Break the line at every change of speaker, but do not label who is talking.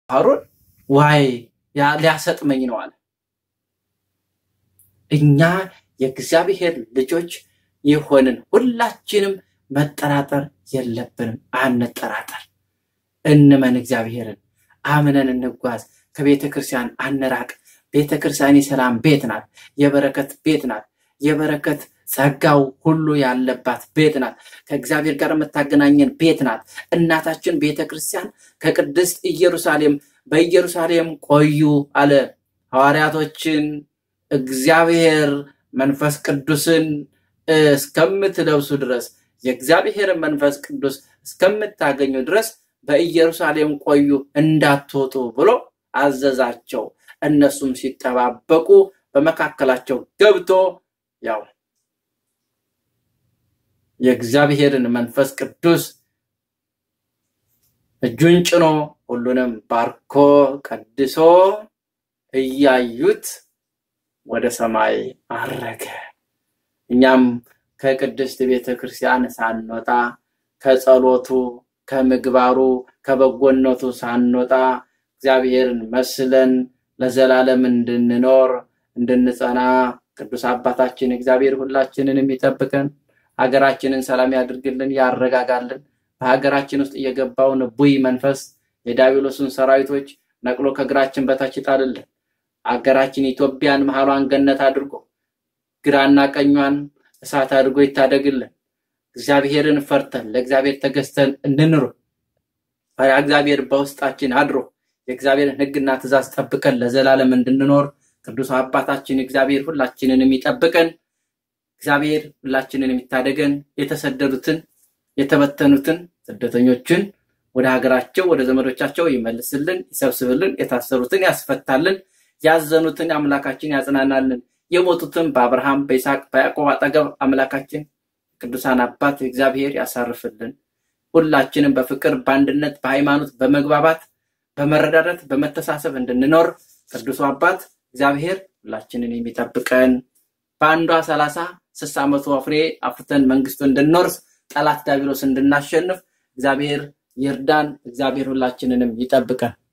ሀሩን ዋይ ያ- ሊያሰጥመኝ ነው አለ። እኛ የእግዚአብሔር ልጆች የሆንን ሁላችንም መጠራጠር የለብንም። አንጠራጠር፣ እንመን እግዚአብሔርን አምነን እንጓዝ። ከቤተ ክርስቲያን አንራቅ። ቤተ ክርስቲያን የሰላም ቤት ናት፣ የበረከት ቤት ናት። የበረከት ጸጋው ሁሉ ያለባት ቤት ናት። ከእግዚአብሔር ጋር የምታገናኘን ቤት ናት። እናታችን ቤተ ክርስቲያን ከቅድስት ኢየሩሳሌም በኢየሩሳሌም ቆዩ አለ። ሐዋርያቶችን እግዚአብሔር መንፈስ ቅዱስን እስከምትለብሱ ድረስ የእግዚአብሔርን መንፈስ ቅዱስ እስከምታገኙ ድረስ በኢየሩሳሌም ቆዩ እንዳትወጡ ብሎ አዘዛቸው። እነሱም ሲጠባበቁ በመካከላቸው ገብቶ ያው የእግዚአብሔርን መንፈስ ቅዱስ እጁን ጭኖ ሁሉንም ባርኮ ቀድሶ እያዩት ወደ ሰማይ አረገ። እኛም ከቅድስት ቤተ ክርስቲያን ሳንወጣ ከጸሎቱ፣ ከምግባሩ፣ ከበጎነቱ ሳንወጣ እግዚአብሔርን መስለን ለዘላለም እንድንኖር እንድንጸና ቅዱስ አባታችን እግዚአብሔር ሁላችንን የሚጠብቀን ሀገራችንን ሰላም ያድርግልን፣ ያረጋጋልን። በሀገራችን ውስጥ የገባውን ቡይ መንፈስ የዲያብሎስን ሰራዊቶች ነቅሎ ከእግራችን በታች ይጣልልን። አገራችን ኢትዮጵያን መሀሏን ገነት አድርጎ ግራና ቀኟን እሳት አድርጎ ይታደግልን። እግዚአብሔርን ፈርተን ለእግዚአብሔር ተገዝተን እንኑር። ፈሪሃ እግዚአብሔር በውስጣችን አድሮ የእግዚአብሔርን ሕግና ትእዛዝ ጠብቀን ለዘላለም እንድንኖር ቅዱስ አባታችን እግዚአብሔር ሁላችንን የሚጠብቀን እግዚአብሔር ሁላችንን የሚታደገን የተሰደዱትን የተበተኑትን ስደተኞችን ወደ ሀገራቸው ወደ ዘመዶቻቸው ይመልስልን፣ ይሰብስብልን፣ የታሰሩትን ያስፈታልን፣ ያዘኑትን አምላካችን ያጽናናልን፣ የሞቱትን በአብርሃም በይስሐቅ በያዕቆብ አጠገብ አምላካችን ቅዱሳን አባት እግዚአብሔር ያሳርፍልን። ሁላችንም በፍቅር በአንድነት በሃይማኖት በመግባባት በመረዳዳት በመተሳሰብ እንድንኖር ቅዱሱ አባት እግዚአብሔር ሁላችንን የሚጠብቀን በአንዷ ሰላሳ ስልሳ መቶ ፍሬ አፍርተን መንግስቱ እንድንወርስ ጠላት ዲያብሎስ እንድናሸንፍ እግዚአብሔር ይርዳን። እግዚአብሔር ሁላችንንም ይጠብቀን።